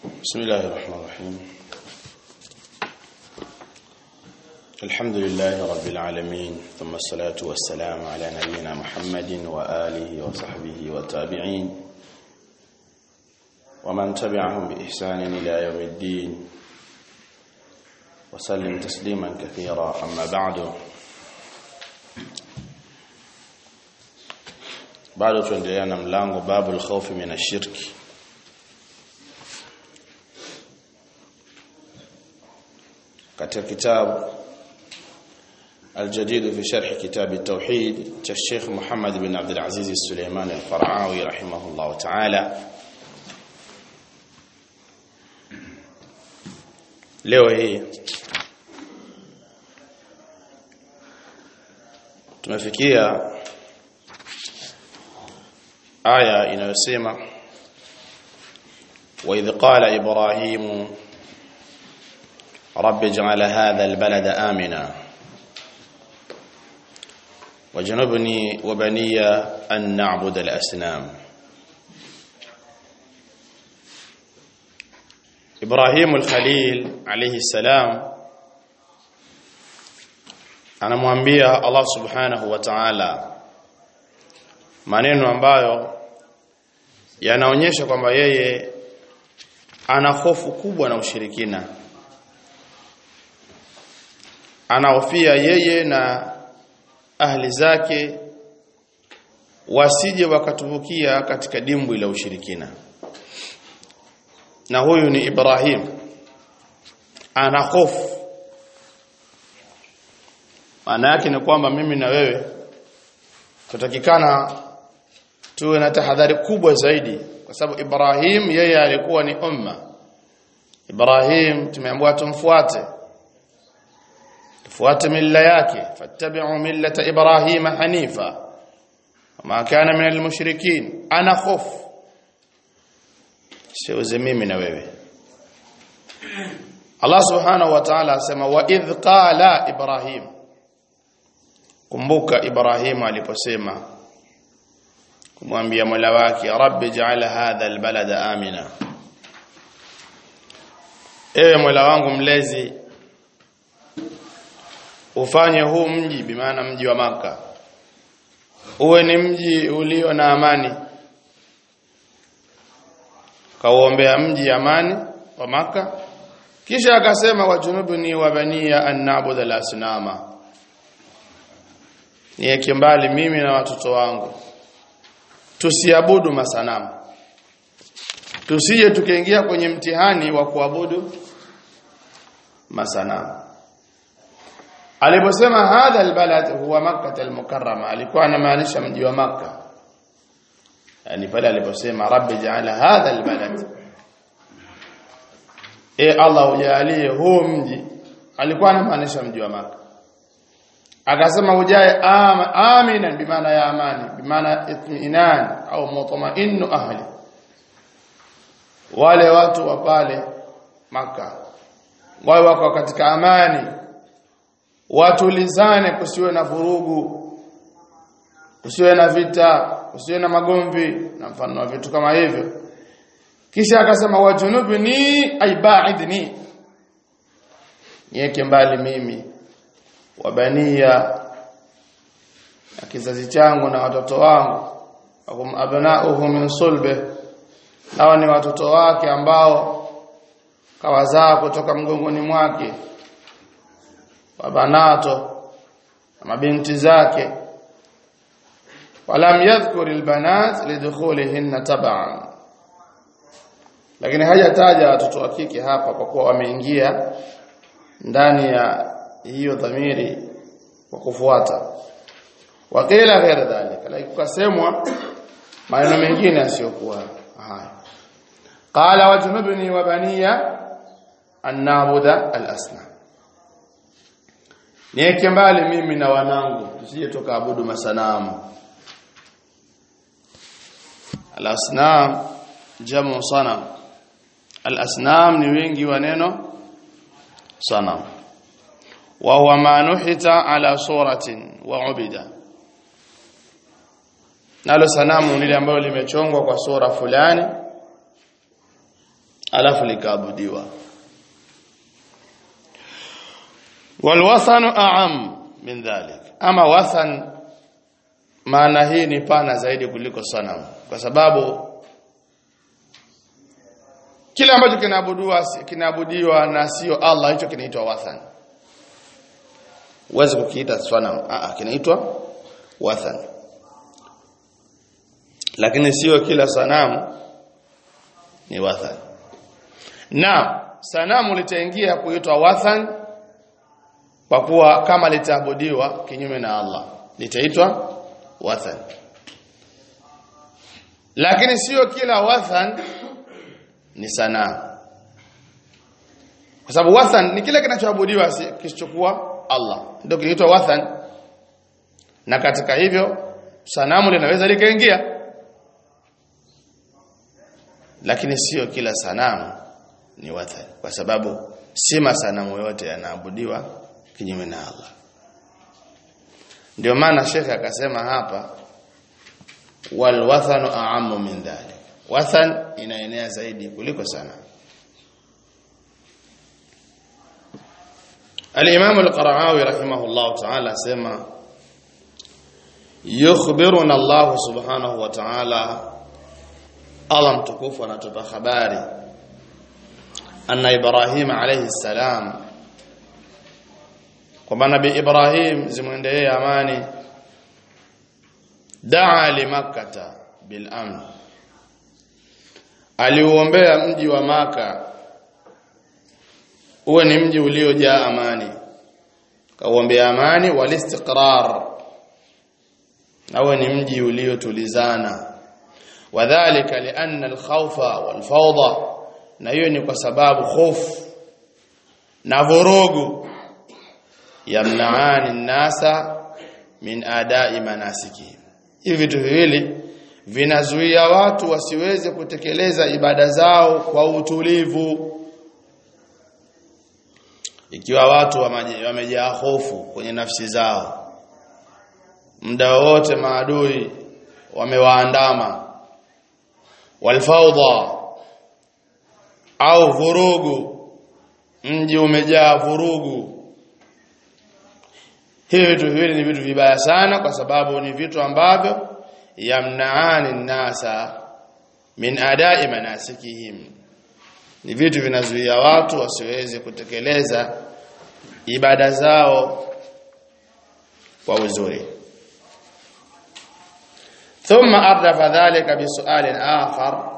بسم الله الرحمن الرحيم الحمد لله رب العالمين ثم الصلاة والسلام على نبينا محمد وآله وصحبه والتابعين ومن تبعهم بإحسان إلى يوم الدين وسلم تسليما كثيرا أما بعد bado tuendelea na mlango babu al-khawf min ash-shirki katika kitabu الجديد في شرح كتاب التوحيد الشيخ محمد بن عبد العزيز السليماني الفرعاوي رحمه الله تعالى leo hii tumefikia aya inayosema wa idh qala ibrahim rabbi ij'al hadha albalada amina wajnubni wa baniya an na'budu al-asnam Ibrahim al-Khalil alayhi salam anamwambia Allah subhanahu wa ta'ala maneno ambayo yanaonyesha kwamba yeye ana hofu kubwa na ushirikina anahofia yeye na ahli zake wasije wakatubukia katika dimbwi la ushirikina na huyu ni Ibrahim ana hofu maana yake ni kwamba mimi na wewe tutakikana tuwe na tahadhari kubwa zaidi kwa sababu Ibrahim yeye alikuwa ni umma Ibrahim tumeambiwa tumfuate tufuate milla yake fattabi'u millata Ibrahim hanifa ma kana min almushrikin ana khofu siuze mimi na wewe Allah subhanahu wa ta'ala asema wa idh qala Ibrahim kumbuka Ibrahim aliposema kumwambia Mola wake Rabbi ja'ala hadha albalada amina Ewe Mola wangu mlezi ufanye huu mji bimaana mji wa maka uwe ni mji ulio na amani kauombea mji amani wa maka kisha akasema wajunubni wa baniya an na'budu al-asnama niweke mbali mimi na watoto wangu tusiabudu masanamu tusije tukaingia kwenye mtihani wa kuabudu masanamu aliposema hadha albalad huwa makkah almukarrama alikuwa anamaanisha mji wa makkah yani pale aliposema rabbi ja'ala hadha albalad e allah ujalie huu mji alikuwa anamaanisha mji wa makkah akasema ujae amina bimaana ya amani bimaana itminan au mutmainnu ahli wale watu wa pale maka wao wako katika amani watulizane kusiwe na vurugu kusiwe na vita kusiwe na magomvi na mfano wa vitu kama hivyo kisha akasema wajunubni aibaidni niweke mbali mimi wabania na kizazi changu na watoto wangu wakum abnauhu min sulbe nao ni watoto wake ambao kawazaa kutoka mgongoni mwake wabanato na mabinti zake walam yadhkur albanat lidukhulihinna tab'an lakini hajataja watoto wa kike hapa kwa kuwa wameingia ndani ya hiyo dhamiri kwa kufuata wakila ghaira dhalika lakini kusemwa maneno mengine yasiyokuwa haya qala wajnubni wa baniya an na'budu al-asnam niweke mbali mimi na wanangu tusije tukaabudu masanamu al-asnam jamu sanam al-asnam ni wingi wa neno sanam wa huwa ma nuhita ala suratin wa ubida nalo sanamu lile ambalo limechongwa kwa sura fulani alafu likaabudiwa walwathanu a'am min dhalik ama wathan maana hii ni pana zaidi kuliko sanamu kwa sababu kile ambacho kinaabudiwa kinaabudiwa na sio Allah hicho kinaitwa wathan uweze kukiita sanamu a kinaitwa wathan lakini sio kila sanamu ni wathan na sanamu litaingia kuitwa wathan kwa kuwa kama litaabudiwa kinyume na Allah litaitwa wathan lakini sio kila wathan ni sanamu kwa sababu wathan ni kile kinachoabudiwa kisichokuwa Allah ndio kinaitwa wathan na katika hivyo sanamu linaweza likaingia lakini sio kila sanamu ni wathan kwa sababu si masanamu yote yanaabudiwa kinyume na Allah ndio maana shekhe akasema hapa wal wathanu a'ammu min dhalik wathan inaenea zaidi kuliko sanamu الإمام القرعاوي رحمه الله تعالى سمع يخبرنا الله سبحانه وتعالى الله متكوف anatupa habari anna Ibrahim alayhi salam kwamba nabii Ibrahim zimwendelee amani daa li makkata bil amn aliuombea mji wa maka uwe ni mji uliojaa amani kauombea amani wal istiqrar na uwe ni mji uliotulizana wadhālika lianna al-khawfa wal-fawda na hiyo ni kwa sababu hofu na vurugu yamnaani nasa min adai manasiki hivi vitu viwili vinazuia watu wasiweze kutekeleza ibada zao kwa utulivu ikiwa watu wamejaa hofu kwenye nafsi zao muda wote maadui wamewaandama walfawda au vurugu mji umejaa vurugu hivi vitu viwili ni vitu vibaya sana kwa sababu ni vitu ambavyo yamnaani nasa min adai manasikihim ni vitu vinazuia watu wasiweze kutekeleza ibada zao kwa uzuri ثم أردف ذلك بسؤال آخر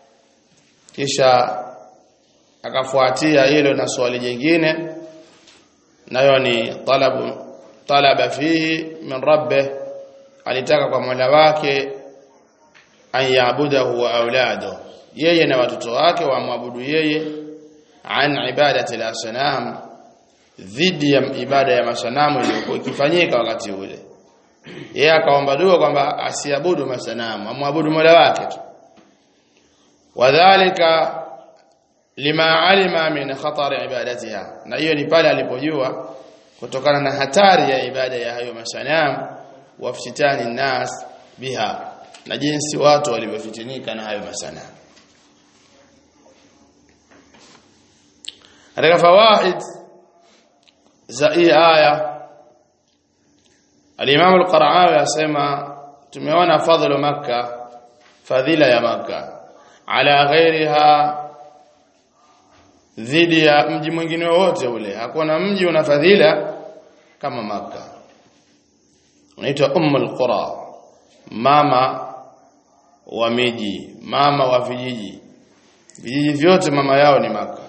kisha akafuatia hilo na swali jingine nayo ni talabu talaba fihi min rabbih alitaka kwa Mola wake an yaabudahu wa aulado yeye na watoto wake wamwabudu yeye an ibadati al-asnam dhidi ya ibada ya masanamu iliyokuwa ikifanyika wakati ule yeye akaomba dua kwamba asiabudu masanamu amwabudu Mola wake tu wadhālika lima alima min khatar ibadatiha na hiyo ni pale alipojua kutokana na hatari ya ibada ya hayo masanamu wafitani nas biha na jinsi watu walivyofitinika na hayo masanamu katika fawaid za hii aya al-Imam al-Qara'awi asema tumeona fadhlu makka fadhila ya makka ala ghairiha dhidi ya mji mwingine wote ule hakuna mji una fadhila kama maka unaitwa ummul qura mama wa miji mama wa vijiji vijiji vyote mama yao ni maka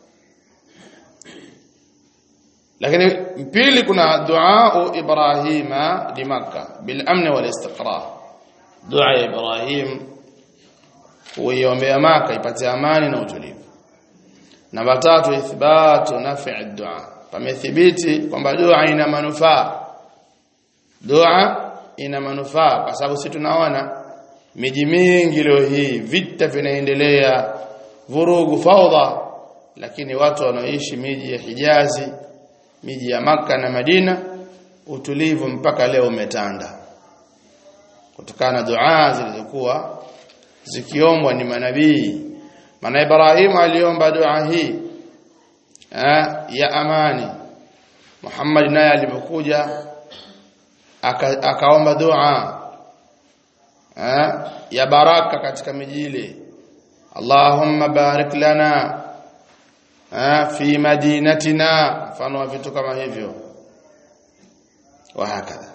lakini pili kuna dua ibrahima li makkah bil amn wal istiqrar dua ya ibrahim kuiombea maka ipate amani na utulivu namba tatu ithbatu naf'i dua pamethibiti kwamba dua ina manufaa dua ina manufaa kwa sababu sisi tunaona miji mingi leo hii vita vinaendelea vurugu faudha lakini watu wanaoishi miji ya Hijazi miji ya maka na Madina utulivu mpaka leo umetanda kutokana na dua zilizokuwa zikiombwa ni manabii maana Ibrahim aliomba dua hii eh, ya amani Muhammad naye alipokuja aka, akaomba dua eh, ya baraka katika miji ile Allahumma barik lana eh, fi madinatina mfano wa vitu kama hivyo wa hakadha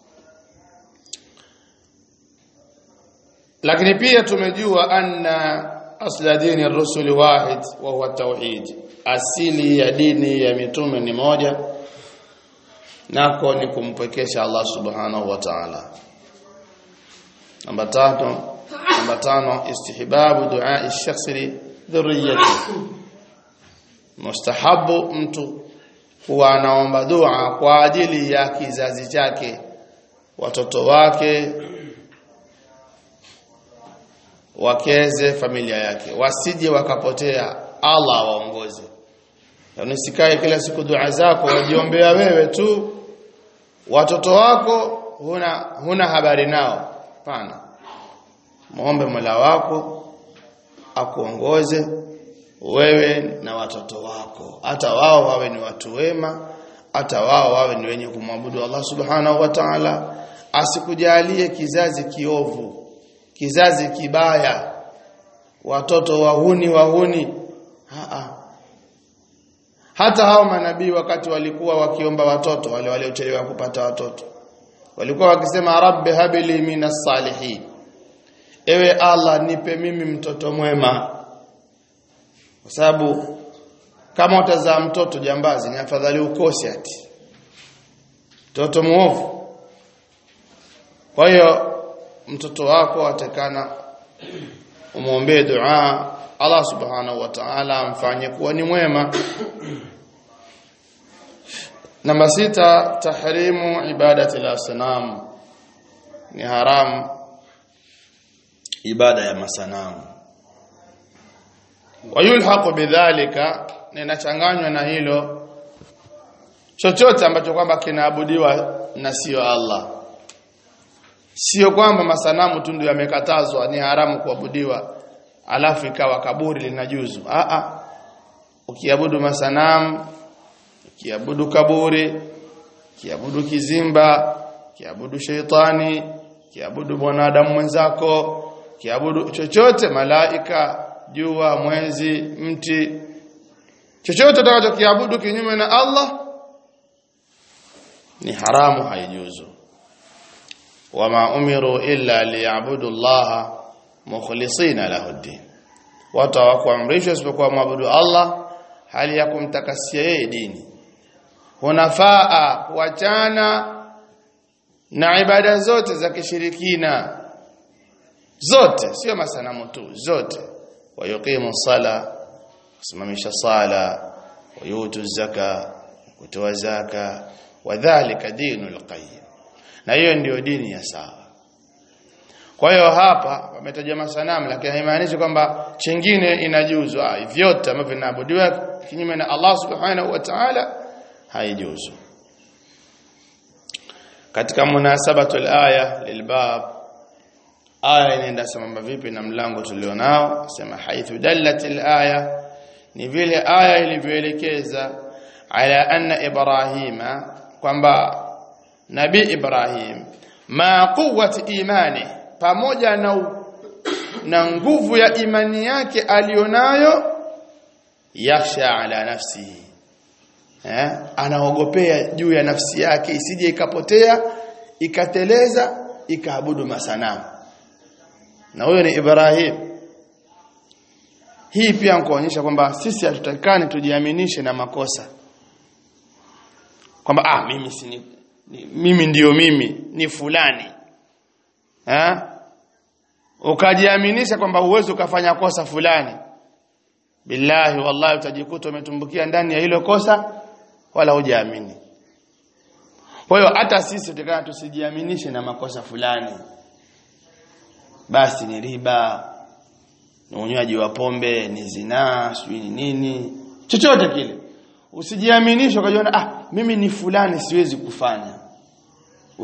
lakini pia tumejua anna asla dini rusuli wahid wa huwa tauhid asili ya dini ya mitume ni moja nako ni kumpwekesha Allah subhanahu wa ta'ala namba tano namba tano istihbabu dua shakhsi li dhurriyyati mustahabu mtu huwa anaomba dua kwa ajili ya kizazi chake watoto wake wakeze familia yake wasije wakapotea Allah waongoze yaani sikae kila siku dua zako wajiombea wewe tu watoto wako huna huna habari nao hapana muombe Mola wako akuongoze wewe na watoto wako hata wao wawe ni watu wema hata wao wawe ni wenye kumwabudu Allah subhanahu wa ta'ala asikujalie kizazi kiovu kizazi kibaya watoto wahuni wahuni Haa. hata hao manabii wakati walikuwa wakiomba watoto wale waliochelewa kupata watoto walikuwa wakisema rabbi habili minas salihin ewe Allah nipe mimi mtoto mwema kwa sababu kama utazaa mtoto jambazi ni afadhali ukose ati mtoto muovu kwa hiyo mtoto wako atakana umwombee dua Allah subhanahu wa ta'ala amfanye kuwa ni mwema namba sita tahrimu ibadati al-asnam ni haram ibada ya masanamu wayulhaqu bidhalika ninachanganywa na hilo chochote ambacho kwamba kinaabudiwa na sio Allah sio kwamba masanamu tu ndio yamekatazwa ni haramu kuabudiwa alafu ikawa kaburi linajuzu a a ukiabudu masanamu ukiabudu kaburi ukiabudu kizimba ukiabudu sheitani ukiabudu mwanadamu mwenzako ukiabudu chochote malaika jua mwezi mti chochote utakachokiabudu kinyume na Allah ni haramu haijuzu wama umiru illa liyabudu Allah mukhlisina lahu din watu hawakuamrishwa isipokuwa mwabudu Allah hali ya kumtakasia yeye dini hunafaa kuachana na ibada zote za kishirikina zote sio masanamu tu zote wayuqimu sala kusimamisha sala wayutu zaka kutoa zaka wadhālika dinul qayyim na hiyo ndiyo dini ya sawa kwa hiyo hapa wametaja masanamu lakini haimaanishi kwamba chingine inajuzu ah vyote ambavyo vinaabudiwa kinyume na Allah subhanahu wa ta'ala haijuzu katika munasabatul aya lilbab aya inaenda sambamba vipi na mlango tulionao sema haithu dallatil aya ni vile aya ilivyoelekeza ala anna ibrahima kwamba nabii ibrahim ma quwwati imani pamoja na na nguvu ya imani yake alionayo yakhsha ala nafsihi eh anaogopea juu ya nafsi yake isije ikapotea ikateleza ikaabudu masanamu na huyo ni Ibrahim hii pia kuonyesha kwamba sisi hatutakani tujiaminishe na makosa kwamba ah mimi si ni, ni, mimi ndiyo mimi ni fulani eh ukajiaminisha kwamba uwezo ukafanya kosa fulani billahi wallahi utajikuta umetumbukia ndani ya hilo kosa wala hujaamini kwa hiyo hata sisi tutakana tusijiaminishe na makosa fulani basi ni riba ni unywaji wa pombe ni zinaa sijui ni nini chochote kile usijiaminishe ukajiona ah mimi ni fulani siwezi kufanya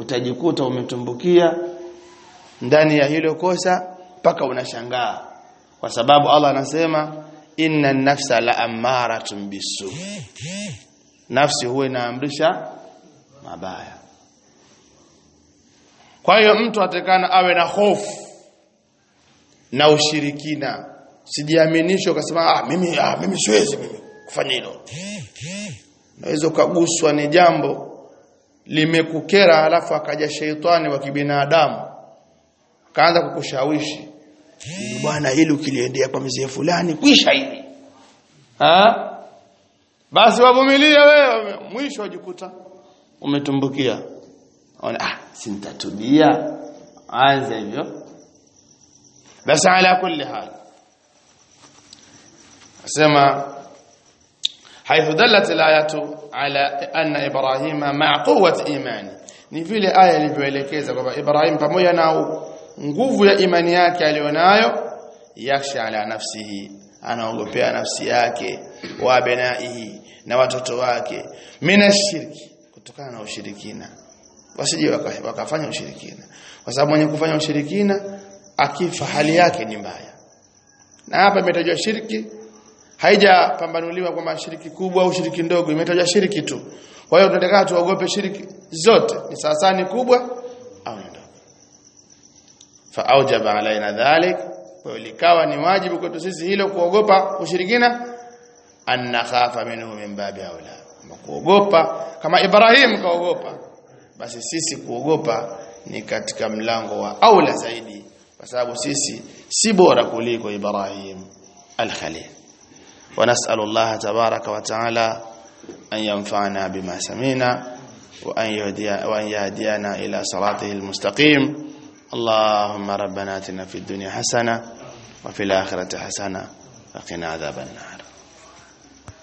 utajikuta umetumbukia ndani ya hilo kosa mpaka unashangaa kwa sababu Allah anasema inna nafsa la amaratun bisu nafsi huwa inaamrisha mabaya kwa hiyo mtu atakana awe na hofu na ushirikina sijiaminisho ukasema ah mimi ah mimi siwezi mimi kufanya hilo naweza ukaguswa ni jambo limekukera halafu akaja sheitani wa kibinadamu akaanza kukushawishi bwana hili ukiliendea kwa mzee fulani kwisha hili ha basi wavumilie wewe mwisho wajikuta umetumbukia ona ah sintatubia anza hivyo basi ala kulli hal asema حيث دلت الآية على أن إبراهيم مع قوة إيمانه ni vile aya ilivyoelekeza kwamba Ibrahim pamoja na nguvu ya imani yake alionayo yaksha ala nafsihi anaogopea nafsi yake wa benaihi na watoto wake mina shirki kutokana na ushirikina wasije waka, wakafanya ushirikina kwa sababu mwenye kufanya ushirikina akifa hali yake ni mbaya na hapa imetajwa shirki haijapambanuliwa kwamba shiriki kubwa au shiriki ndogo imetajwa shiriki tu kwa hiyo tunataka tuogope shiriki zote ni sasa ni kubwa au ni ndogo fa aujaba alaina dhalik kwa hiyo likawa ni wajibu kwetu sisi hilo kuogopa ushirikina an nakhafa minhu min babi aula kuogopa kama Ibrahim kaogopa basi sisi kuogopa ni katika mlango wa aula zaidi kwa sababu sisi si bora kuliko Ibrahim al-Khalil ونسأل الله تبارك وتعالى أن ينفعنا بما سمعنا وأن, يهدي وأن يهدينا إلى صراطه المستقيم اللهم ربنا اتنا في الدنيا حسنة وفي الآخرة حسنة وقنا عذاب النار